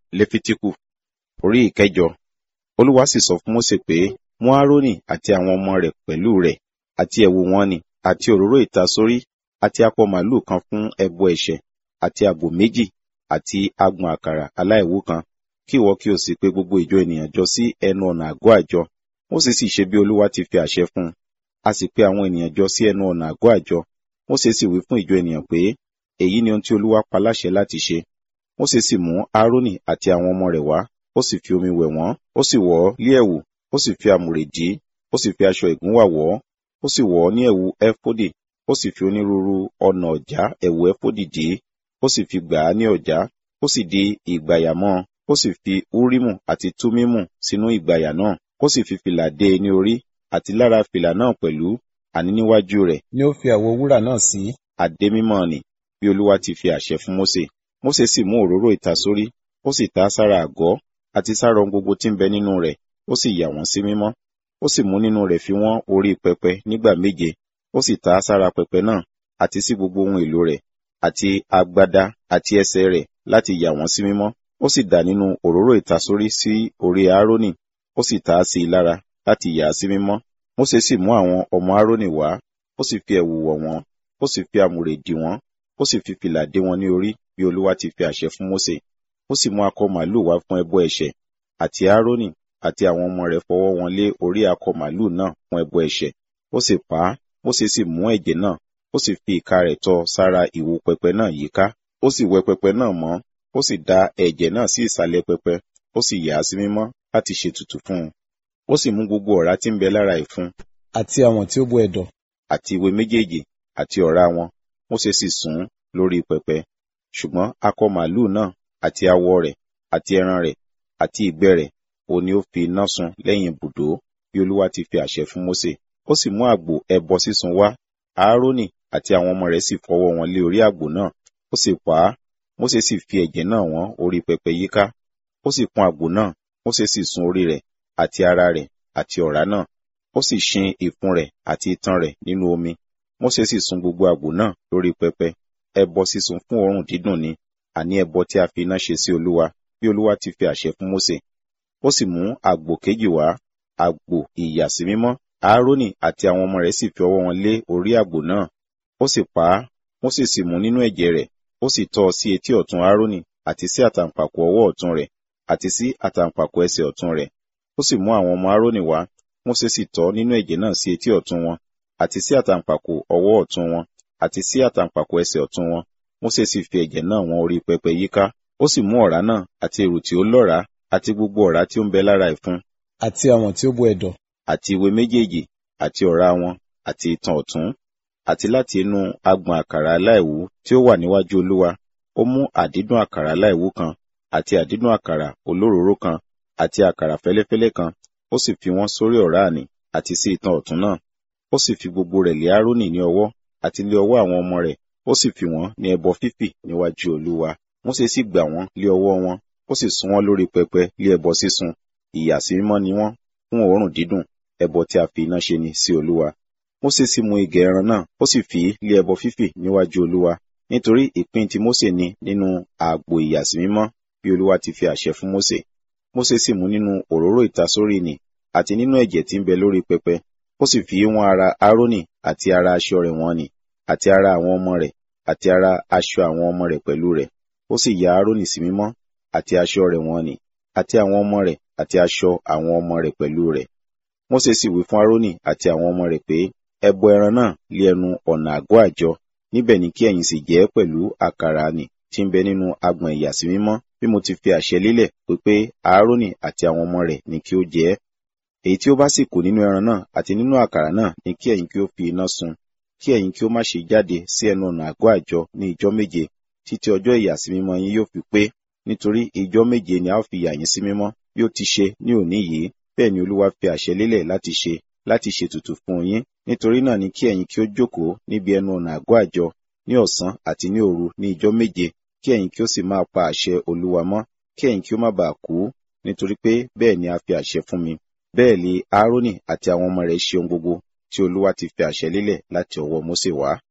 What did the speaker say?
lẹ́fítíkù orí ìkẹjọ olúwa sì sọ fún mósè pé mú árónì àti àwọn ọmọ rẹ̀ pẹ̀lú rẹ̀ àti ẹ̀wù wọn nì àti òróró ìtasórí àti akọ màlúù kan fún ẹbọ ẹ̀ṣẹ̀ àti àgbò méjì àti agbọ̀n àkàrà aláìwú kan kí ìwọ kí o sì pe gbogbo ìjọ ènìyàn jọ sí ẹnu ọ̀nà àgọ́ àjọ mósè sì ṣe bí olúwa ti fi àṣẹ fún un a sì pe àwọn ènìyàn jọ sí ẹnu ọ̀nà àgọ́ àjọ mósè sì wí fún ìjọ ènìyàn pé èyí ni ohun tí olúwa pa láṣẹ láti ṣe mósè sì mú árónì àti àwọn ọmọ rẹ̀ wá ó sì fi omi wẹ̀ wọ́n ó sì wọ̀ ọ́ lé ẹ̀wù ó sì fi àmùrè dì í ó sì fi aṣọ ìgúnwà wọ̀ ọ́ ó sì wọ̀ ọ́ ní ẹ̀wù ẹfódì ó sì fi onírúurú ọ̀nà ọ̀já ẹ̀wù ẹfódì dì í ó sì fi gbà á ní ọ̀já ó sì di ìgbàyà mọ́ ó sì fi úrímù àti túmímù sínú ìgbàyà náà ó sì fi fìlà dé e ní orí àti lára fìlà náà pẹ̀lú àní níwájú rẹ̀ ni ó fi àwo wúrà náà sí adé mímọ́ nì bí olúwa ti fi àṣẹ fún mósè mósè sì mú òróró ìtasórí ó sì ta sára àgọ́ àti sára ohun gbogbo tí ń bẹ nínú rẹ̀ ó sì yà wọ́n sí mímọ́ ó sì mú nínú rẹ̀ fi wọ́n orí pẹpẹ nígbà méje ó sì ta sára pẹpẹ náà àti sí gbogbo ohun èlò rẹ̀ àti agbádá àti ẹsẹ̀ rẹ̀ láti yà wọ́n sí mímọ́ ó sì dà nínú òróró ìtasórí sí orí árónì ó sì ta á sí i lára láti yà á sí mímọ́ mósè sì mú àwọn ọmọ árónì wá ó sì fi ẹ̀wù wọ̀ wọ́n ó sì fi àmùrè dì wọ́n ó sì fi fìlà dé wọn ní orí bí olúwa ti fi àṣẹ fún mósè ó sì mú akọ màlúù wá fún ẹbọ ẹ̀ṣẹ̀ àti árónì àti àwọn ọmọ rẹ̀ fọwọ́ wọn lé orí akọ màlúù náà fún ẹbọ ẹ̀ṣẹ̀ ó sì pa á mósè sì mú ẹ̀jẹ̀ náà ó sì fi ìka rẹ̀ tọ́ sára ìwo pẹpẹ náà yíká ó sì wẹ pẹpẹ náà mọ́ ó sì da ẹ̀jẹ̀ náà sí ìsàlẹ̀ pẹpẹ ó sì yà á sí mímọ́ láti ṣètùtù fún un ó sì mú gbogbo ọ̀rá tí ń bẹ lára ìfun àti àwọn tí ó bó ẹ̀dọ̀ àti ìwé méjèèjì àti ọ̀rá wọn mósè sì sùn lórí pẹpẹ ṣùgbọ́n akọ màlúù náà àti awọ rẹ̀ àti ẹran rẹ̀ àti ìgbẹ́ rẹ̀ òun ni ó fi iná sun lẹ́yìn ibùdó bí olúwa ti fi àṣẹ fún mósè ó sì mú àgbò ẹbọ sísun wá áárónì àti àwọn ọmọ rẹ̀ sì fọwọ́ wọn lé orí àgbò náà ó sì pa á mósè sì fi ẹ̀jẹ̀ náà wọ́n orí pẹpẹ yíká ó sì pọ́n àgbò náà mósè sì sun orí rẹ̀ àti ara rẹ̀ àti ọ̀rá náà ó sì ṣin ìfun rẹ̀ àti itan rẹ̀ nínú omi mósè sì sun gbogbo àgbò náà lórí pẹpẹ ẹbọ sísun fún òórùn dídùn ni àní ẹbọ tí a fi iná ṣe sí olúwa bí olúwa ti fi àṣẹ fún mósè ó sì mú àgbò kejì wá àgbò ìyàsímímọ́ áárónì àti àwọn ọmọ rẹ̀ sì fi ọwọ́ wọn lé orí àgbò náà ó sì pa á mósè sì mú nínú ẹ̀jẹ̀ rẹ̀ ó sì tọ́ ọ sí etí ọ̀tún áárónì àti sí àtàǹpàkò ọwọ́ ọ̀tún rẹ̀ àti sí àtàǹpàkò ẹsẹ̀ ọ̀tún rẹ̀ ó sì mú àwọn ọmọ áárónì wá mósè sì tọ́ nínú ẹ̀jẹ̀ náà sí etí ọ̀tún wọn àti sí àtàǹpàkò ọwọ́ ọ̀tún wọn àti sí àtàǹpàkò ẹsẹ̀ ọ̀tún wọn mósè sì fi ẹ̀jẹ̀ náà wọn orí pẹpẹ yíká ó sì mú ọ̀rá náà àti èrù tí ó lọ́ràá àti gbogbo ọ̀rá tí ó ń bẹ lára ìfun àti àwọn tí ó bó ẹ̀dọ̀ àti ìwé méjèèjì àti ọ̀rá wọn àti itan ọ̀tún àti láti inú agbọ̀n àkàrà aláìwú tí ó wà níwájú olúwa ó mú àdídùn àkàrà aláìwú kan àti àdídùn àkàrà olóròóró kan àti àkàrà fẹ́lẹ́fẹ́lẹ́ kan ó sì fi wọ́n sórí ọ̀rá àní àti sí itan ọ̀tún náà ó sì fi gbogbo rẹ̀ lé árónì ní ọwọ́ àti lé ọwọ́ àwọn ọmọ rẹ̀ ó sì fi wọ́n ní ẹbọ fífì níwájú olúwa mósè sì gbà wọ́n lé ọwọ́ wọn ó sì sun wọ́n lórí pẹpẹ lé ẹbọ sísun ìyàsímímọ́ ni wọ́n fún òórùn dídùn ẹbọ tí a fi iná ṣe ni sí olúwa mósè sì mú igẹ̀ ẹran náà ó sì fi lé ẹbọ fífì níwájú olúwa nítorí ìpín tí mósè ní nínú àgbò ìyàsímímọ́ bí olúwa ti fi àṣẹ fún mósè mósè sì mú nínú òróró ìtasórí nì àti nínú ẹ̀jẹ̀ tí ń bẹ lórí pẹpẹ ó sì fi wọ́n ara árónì àti ara aṣọ rẹ̀ wọ́n nì àti ara àwọn ọmọ rẹ̀ àti ara aṣọ àwọn ọmọ rẹ̀ pẹ̀lú rẹ̀ ó sì ya árónì sí mímọ́ àti aṣọ rẹ̀ wọ́n nì àti àwọn ọmọ rẹ̀ àti aṣọ àwọn ọmọ rẹ̀ pẹ̀lú rẹ̀ mósè sì wí fún árónì àti àwọn ọmọ rẹ̀ pé ẹ bọ ẹran náà lé ẹnu ọ̀nà àgọ́ àjọ níbẹ̀ ni kí ẹ̀yin sì jẹ ẹ́ pẹ̀lú àkàrà nì tí ń bẹ nínú agbọ̀n ìyàsímímọ́ bí mo ti fi àṣẹ lélẹ̀ pé árónì àti àwọn ọmọ rẹ̀ ni kí ó jẹ ẹ́ èyí tí ó bá sì kù nínú ẹran náà àti nínú àkàrà náà ni kí ẹ̀yin kí ó fi iná sun kí ẹ̀yin kí ó má ṣe jáde sí ẹnu ọ̀nà àgọ́ àjọ ní ijọ́ méje títí ọjọ́ ìyàsímímọ́ yín yóò fi pé nítorí ijọ́ méje ni a ó fi yà yín sí mímọ́ bí ó ti ṣe ní òní yìí bẹ́ẹ̀ ni olúwa fi àṣẹ lélẹ̀ láti ṣe láti ṣètùtù fún yín nítorí náà ni kí ẹ̀yin kí ó jókòó níbi ẹnu ọ̀nà àgọ́ àjọ ní ọ̀sán àti ní òru ní ijọ́ méje kí ẹ̀yin kí ó sì máa pa àṣẹ olúwa mọ́ kí ẹ̀yin kí ó má bàa kú nítorí pé bẹ́ẹ̀ ni a fi àṣẹ fún mi bẹ́ẹ̀ ni áárónì àti àwọn ọmọ rẹ̀ ṣe ohun gbogbo tí olúwa ti fi àṣẹ lélẹ̀ láti ọwọ́ mósè wá